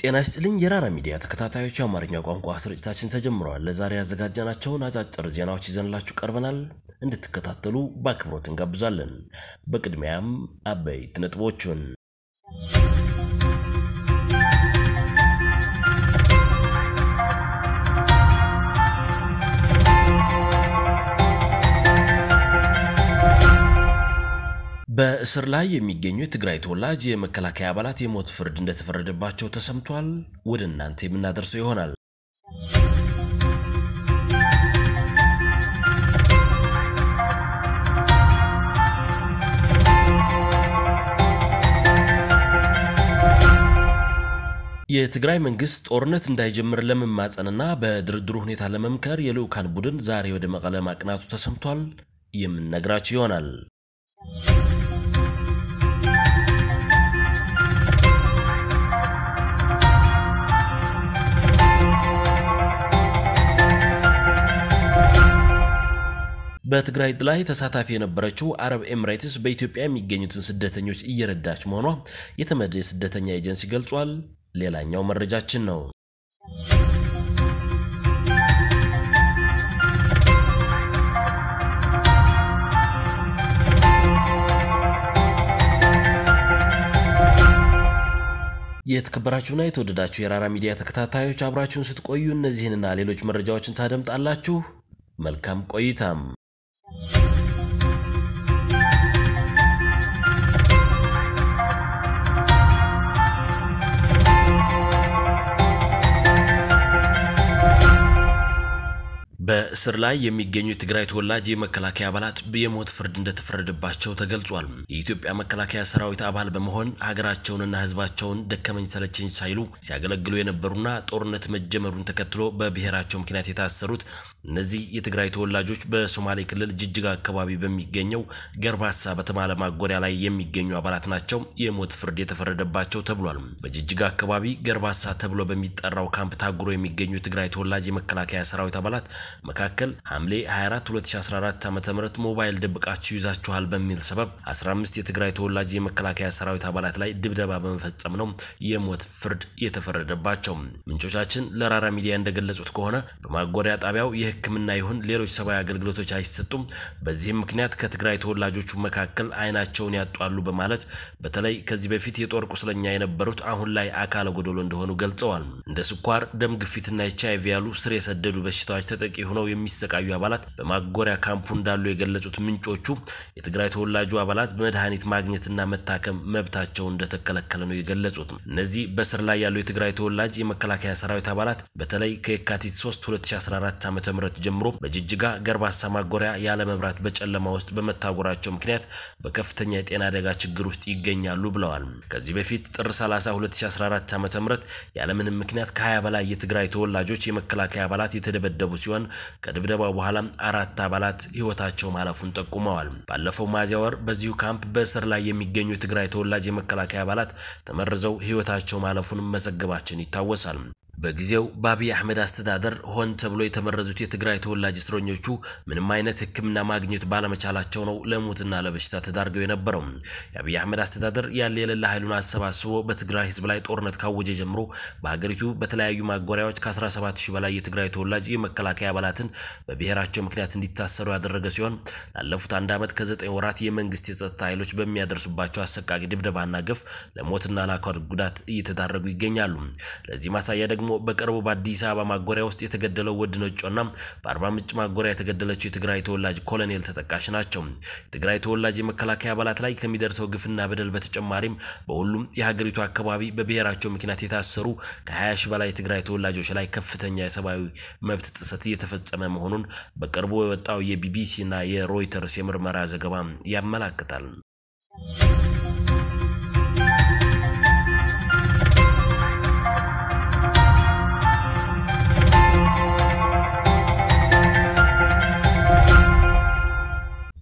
ጤና ይስጥልኝ የራራ ሚዲያ ተከታታዮች፣ የአማርኛ ቋንቋ ስርጭታችን ተጀምረዋል። ለዛሬ ያዘጋጀናቸውን አጫጭር ዜናዎች ይዘንላችሁ ቀርበናል። እንድትከታተሉ በአክብሮት እንጋብዛለን። በቅድሚያም አበይት ነጥቦቹን በእስር ላይ የሚገኙ የትግራይ ተወላጅ የመከላከያ አባላት የሞት ፍርድ እንደተፈረደባቸው ተሰምቷል። ወደ እናንተ የምናደርሰው ይሆናል። የትግራይ መንግስት ጦርነት እንዳይጀምር ለመማጸንና በድርድሩ ሁኔታ ለመምከር የልዑካን ቡድን ዛሬ ወደ መቀለ ማቅናቱ ተሰምቷል። የምንነግራችሁ ይሆናል። በትግራይ ላይ ተሳታፊ የነበረችው አረብ ኤምሬትስ በኢትዮጵያ የሚገኙትን ስደተኞች እየረዳች መሆኗ የተመድ የስደተኛ ኤጀንሲ ገልጿል። ሌላኛው መረጃችን ነው። የተከበራችሁና የተወደዳችሁ የራራ ሚዲያ ተከታታዮች አብራችሁን ስትቆዩ እነዚህንና ሌሎች መረጃዎችን ታደምጣላችሁ። መልካም ቆይታም። በእስር ላይ የሚገኙ የትግራይ ተወላጅ የመከላከያ አባላት የሞት ፍርድ እንደተፈረደባቸው ተገልጿል። የኢትዮጵያ መከላከያ ሰራዊት አባል በመሆን ሀገራቸውንና ሕዝባቸውን ደከመኝ ሰለቸኝ ሳይሉ ሲያገለግሉ የነበሩና ጦርነት መጀመሩን ተከትሎ በብሔራቸው ምክንያት የታሰሩት እነዚህ የትግራይ ተወላጆች በሶማሌ ክልል ጅጅጋ አካባቢ በሚገኘው ገርባሳ በተባለ ማጎሪያ ላይ የሚገኙ አባላት ናቸው የሞት ፍርድ የተፈረደባቸው ተብሏል። በጅጅጋ አካባቢ ገርባሳ ተብሎ በሚጠራው ካምፕ ታጉሮ የሚገኙ የትግራይ ተወላጅ የመከላከያ ሰራዊት አባላት መካከል ሐምሌ 24 2014 ዓ.ም ሞባይል ደብቃችሁ ይዛችኋል በሚል ሰበብ 15 የትግራይ ተወላጅ የመከላከያ ሰራዊት አባላት ላይ ድብደባ በመፈጸም ነው የሞት ፍርድ የተፈረደባቸው። ምንጮቻችን ለራራ ሚዲያ እንደገለጹት ከሆነ በማጎሪያ ጣቢያው የሕክምና ይሁን ሌሎች ሰብአዊ አገልግሎቶች አይሰጡም። በዚህም ምክንያት ከትግራይ ተወላጆቹ መካከል አይናቸውን ያጧሉ በማለት በተለይ ከዚህ በፊት የጦር ቁስለኛ የነበሩት አሁን ላይ አካለ ጎደሎ እንደሆኑ ገልጸዋል። እንደ ስኳር፣ ደም ግፊትና ኤች አይቪ ያሉ ስር የሰደዱ በሽታዎች ተጠቂ ሆነው የሚሰቃዩ አባላት በማጎሪያ ካምፑ እንዳሉ የገለጹት ምንጮቹ የትግራይ ተወላጁ አባላት መድኃኒት ማግኘትና መታከም መብታቸው እንደተከለከለ ነው የገለጹት። እነዚህ በስር ላይ ያሉ የትግራይ ተወላጅ የመከላከያ ሰራዊት አባላት በተለይ ከየካቲት 3 2014 ዓ.ም ጀምሮ በጅጅጋ ገርባሳ ማጎሪያ ያለ መብራት በጨለማ ውስጥ በመታጎራቸው ምክንያት በከፍተኛ የጤና አደጋ ችግር ውስጥ ይገኛሉ ብለዋል። ከዚህ በፊት ጥር 30 2014 ዓ.ም ያለምንም ምክንያት ከ20 በላይ የትግራይ ተወላጆች የመከላከያ አባላት የተደበደቡ ሲሆን ከድብደባው በኋላ አራት አባላት ሕይወታቸው ማለፉን ጠቁመዋል። ባለፈው ሚያዝያ ወር በዚሁ ካምፕ በእስር ላይ የሚገኙ የትግራይ ተወላጅ የመከላከያ አባላት ተመርዘው ሕይወታቸው ማለፉን መዘገባችን ይታወሳል። በጊዜው በአብይ አህመድ አስተዳደር ሆን ተብሎ የተመረዙት የትግራይ ተወላጅ እስረኞቹ ምንም አይነት ሕክምና ማግኘት ባለመቻላቸው ነው ለሞትና ለበሽታ ተዳርገው የነበረው። የአብይ አህመድ አስተዳደር ያለ የሌላ ኃይሉን አሰባስቦ በትግራይ ህዝብ ላይ ጦርነት ካወጀ ጀምሮ በሀገሪቱ በተለያዩ ማጎሪያዎች ከ17 ሺህ በላይ የትግራይ ተወላጅ የመከላከያ አባላትን በብሔራቸው ምክንያት እንዲታሰሩ ያደረገ ሲሆን ላለፉት አንድ ዓመት ከዘጠኝ ወራት የመንግስት የጸጥታ ኃይሎች በሚያደርሱባቸው አሰቃቂ ድብደባና ግፍ ለሞትና ለአካል ጉዳት እየተዳረጉ ይገኛሉ። ለዚህ ማሳያ ደግሞ በቅርቡ በአዲስ አበባ ማጎሪያ ውስጥ የተገደለው ወድ ነጮና በአርባ ምንጭ ማጎሪያ የተገደለችው የትግራይ ተወላጅ ኮሎኔል ተጠቃሽ ናቸው። የትግራይ ተወላጅ የመከላከያ አባላት ላይ ከሚደርሰው ግፍና በደል በተጨማሪም በሁሉም የሀገሪቱ አካባቢ በብሔራቸው ምክንያት የታሰሩ ከ20 ሺህ በላይ የትግራይ ተወላጆች ላይ ከፍተኛ የሰብአዊ መብት ጥሰት እየተፈጸመ መሆኑን በቅርቡ የወጣው የቢቢሲ እና የሮይተርስ የምርመራ ዘገባ ያመላክታል።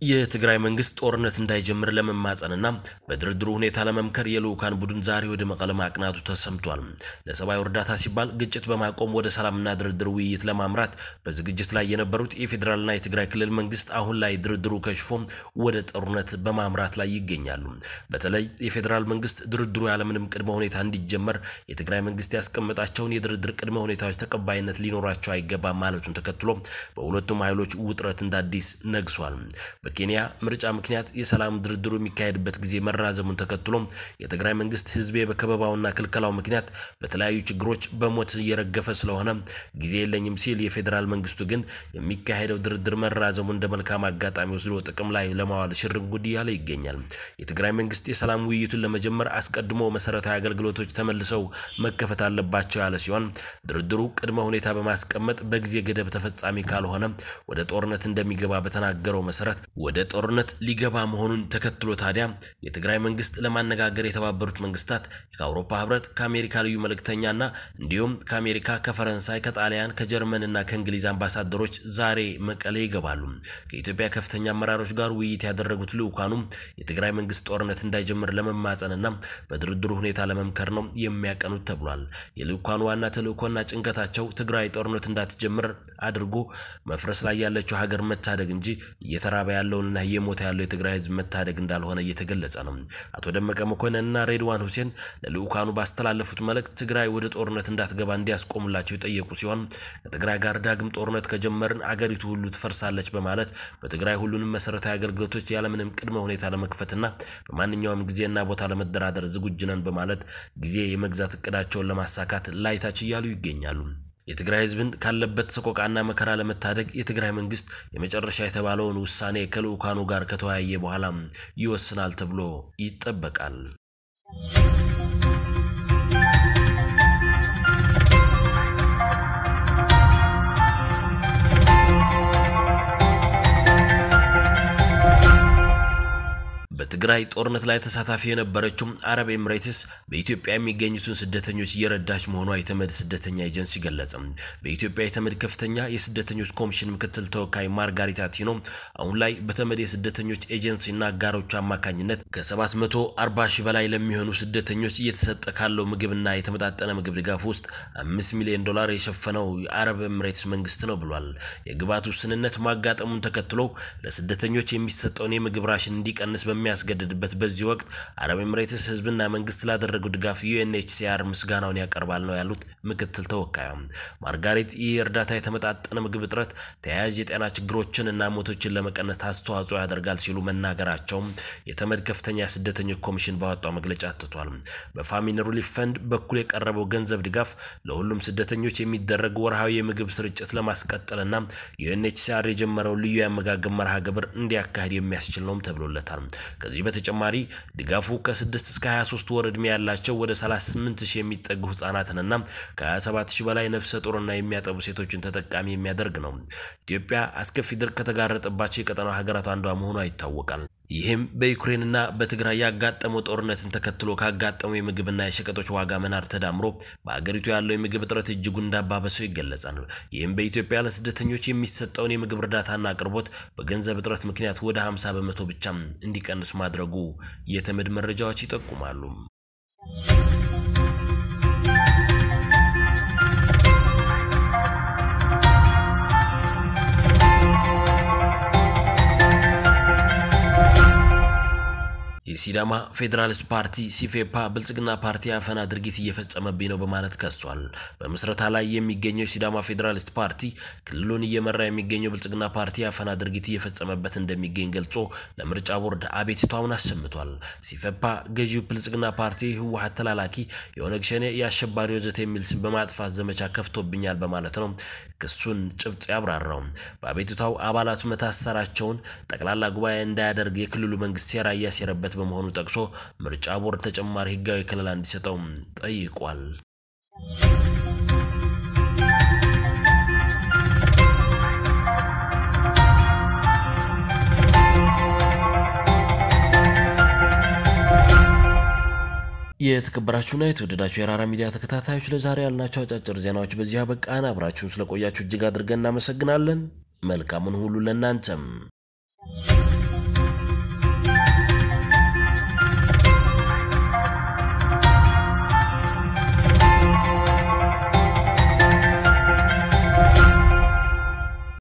የትግራይ መንግስት ጦርነት እንዳይጀምር ለመማጸንና በድርድሩ ሁኔታ ለመምከር የልዑካን ቡድን ዛሬ ወደ መቀለ ማቅናቱ ተሰምቷል። ለሰብአዊ እርዳታ ሲባል ግጭት በማቆም ወደ ሰላምና ድርድር ውይይት ለማምራት በዝግጅት ላይ የነበሩት የፌዴራልና የትግራይ ክልል መንግስት አሁን ላይ ድርድሩ ከሽፎ ወደ ጦርነት በማምራት ላይ ይገኛሉ። በተለይ የፌዴራል መንግስት ድርድሩ ያለምንም ቅድመ ሁኔታ እንዲጀመር የትግራይ መንግስት ያስቀመጣቸውን የድርድር ቅድመ ሁኔታዎች ተቀባይነት ሊኖራቸው አይገባም ማለቱን ተከትሎ በሁለቱም ኃይሎች ውጥረት እንደ አዲስ ነግሷል። በኬንያ ምርጫ ምክንያት የሰላም ድርድሩ የሚካሄድበት ጊዜ መራዘሙን ተከትሎ የትግራይ መንግስት ህዝቤ በከበባውና ክልከላው ምክንያት በተለያዩ ችግሮች በሞት እየረገፈ ስለሆነ ጊዜ የለኝም ሲል፣ የፌዴራል መንግስቱ ግን የሚካሄደው ድርድር መራዘሙ እንደ መልካም አጋጣሚ ወስዶ ጥቅም ላይ ለማዋል ሽርንጉድ እያለ ይገኛል። የትግራይ መንግስት የሰላም ውይይቱን ለመጀመር አስቀድሞ መሰረታዊ አገልግሎቶች ተመልሰው መከፈት አለባቸው ያለ ሲሆን ድርድሩ ቅድመ ሁኔታ በማስቀመጥ በጊዜ ገደብ ተፈጻሚ ካልሆነ ወደ ጦርነት እንደሚገባ በተናገረው መሰረት ወደ ጦርነት ሊገባ መሆኑን ተከትሎ ታዲያ የትግራይ መንግስት ለማነጋገር የተባበሩት መንግስታት ከአውሮፓ ህብረት ከአሜሪካ ልዩ መልእክተኛና እንዲሁም ከአሜሪካ ከፈረንሳይ ከጣሊያን ከጀርመንና ከእንግሊዝ አምባሳደሮች ዛሬ መቀሌ ይገባሉ። ከኢትዮጵያ ከፍተኛ አመራሮች ጋር ውይይት ያደረጉት ልዑካኑም የትግራይ መንግስት ጦርነት እንዳይጀምር ለመማጸንና በድርድሩ ሁኔታ ለመምከር ነው የሚያቀኑት ተብሏል። የልዑካኑ ዋና ተልእኮና ጭንቀታቸው ትግራይ ጦርነት እንዳትጀምር አድርጎ መፍረስ ላይ ያለችው ሀገር መታደግ እንጂ እየተራበ ያለውንና እየሞተ ያለው የትግራይ ህዝብ መታደግ እንዳልሆነ እየተገለጸ ነው። አቶ ደመቀ መኮንንና ሬድዋን ሁሴን ለልዑካኑ ባስተላለፉት መልእክት ትግራይ ወደ ጦርነት እንዳትገባ እንዲያስቆሙላቸው የጠየቁ ሲሆን ከትግራይ ጋር ዳግም ጦርነት ከጀመርን አገሪቱ ሁሉ ትፈርሳለች በማለት በትግራይ ሁሉንም መሰረታዊ አገልግሎቶች ያለምንም ቅድመ ሁኔታ ለመክፈትና በማንኛውም ጊዜና ቦታ ለመደራደር ዝግጁ ነን በማለት ጊዜ የመግዛት እቅዳቸውን ለማሳካት ላይታች እያሉ ይገኛሉ። የትግራይ ህዝብን ካለበት ሰቆቃና መከራ ለመታደግ የትግራይ መንግስት የመጨረሻ የተባለውን ውሳኔ ከልዑካኑ ጋር ከተወያየ በኋላ ይወስናል ተብሎ ይጠበቃል። በትግራይ ጦርነት ላይ ተሳታፊ የነበረችው አረብ ኤምሬትስ በኢትዮጵያ የሚገኙትን ስደተኞች እየረዳች መሆኗ የተመድ ስደተኛ ኤጀንሲ ገለጸ። በኢትዮጵያ የተመድ ከፍተኛ የስደተኞች ኮሚሽን ምክትል ተወካይ ማርጋሪታ ቲኖ አሁን ላይ በተመድ የስደተኞች ኤጀንሲና አጋሮቹ አማካኝነት ከ740 ሺህ በላይ ለሚሆኑ ስደተኞች እየተሰጠ ካለው ምግብና የተመጣጠነ ምግብ ድጋፍ ውስጥ አምስት ሚሊዮን ዶላር የሸፈነው የአረብ ኤምሬትስ መንግስት ነው ብሏል። የግብዓት ውስንነት ማጋጠሙን ተከትሎ ለስደተኞች የሚሰጠውን የምግብ ራሽን እንዲቀንስ በሚያስገድድበት በዚህ ወቅት አረብ ኤምሬትስ ህዝብና መንግስት ላደረጉ ድጋፍ ዩኤንኤችሲአር ምስጋናውን ያቀርባል ነው ያሉት ምክትል ተወካዩ ማርጋሬት። ይህ እርዳታ የተመጣጠነ ምግብ እጥረት፣ ተያያዥ የጤና ችግሮችን እና ሞቶችን ለመቀነስ አስተዋጽኦ ያደርጋል ሲሉ መናገራቸውም የተመድ ከፍተኛ ስደተኞች ኮሚሽን ባወጣው መግለጫ አትቷል። በፋሚን ሪሊፍ ፈንድ በኩል የቀረበው ገንዘብ ድጋፍ ለሁሉም ስደተኞች የሚደረግ ወርሃዊ የምግብ ስርጭት ለማስቀጠልና ዩኤንኤችሲአር የጀመረው ልዩ የአመጋገብ መርሃ ግብር እንዲያካሄድ የሚያስችል ነውም ተብሎለታል። ከዚህ በተጨማሪ ድጋፉ ከ6 እስከ 23 ወር ዕድሜ ያላቸው ወደ 38 ሺህ የሚጠጉ ህጻናትንና ከ27 ሺህ በላይ ነፍሰ ጡርና የሚያጠቡ ሴቶችን ተጠቃሚ የሚያደርግ ነው። ኢትዮጵያ አስከፊ ድርቅ ከተጋረጠባቸው የቀጠናው ሀገራት አንዷ መሆኗ ይታወቃል። ይህም በዩክሬንና በትግራይ ያጋጠመው ጦርነትን ተከትሎ ካጋጠመው የምግብና የሸቀጦች ዋጋ መናር ተዳምሮ በአገሪቱ ያለው የምግብ እጥረት እጅጉን እንዳባበሰው ይገለጻል። ይህም በኢትዮጵያ ለስደተኞች የሚሰጠውን የምግብ እርዳታና አቅርቦት በገንዘብ እጥረት ምክንያት ወደ 50 በመቶ ብቻ እንዲቀንሱ ማድረጉ የተመድ መረጃዎች ይጠቁማሉ። የሲዳማ ፌዴራሊስት ፓርቲ ሲፌፓ ብልጽግና ፓርቲ አፈና ድርጊት እየፈጸመብኝ ነው በማለት ከሷል። በምስረታ ላይ የሚገኘው የሲዳማ ፌዴራሊስት ፓርቲ ክልሉን እየመራ የሚገኘው ብልጽግና ፓርቲ አፈና ድርጊት እየፈጸመበት እንደሚገኝ ገልጾ ለምርጫ ቦርድ አቤቱታውን አሰምቷል። ሲፌፓ ገዢው ብልጽግና ፓርቲ ህወሓት ተላላኪ የኦነግ ሸኔ የአሸባሪ ወዘተ የሚል ስም በማጥፋት ዘመቻ ከፍቶብኛል በማለት ነው ክሱን ጭብጥ ያብራራው። በአቤቱታው አባላቱ መታሰራቸውን ጠቅላላ ጉባኤ እንዳያደርግ የክልሉ መንግስት ሴራ እያሴረበት በመሆኑ ጠቅሶ ምርጫ ቦርድ ተጨማሪ ህጋዊ ከለላ እንዲሰጠው ጠይቋል። የተከበራችሁና የተወደዳችሁ የራራ ሚዲያ ተከታታዮች ለዛሬ ያልናቸው አጫጭር ዜናዎች በዚህ አበቃን። አብራችሁን ስለቆያችሁ እጅግ አድርገን እናመሰግናለን። መልካሙን ሁሉ ለእናንተም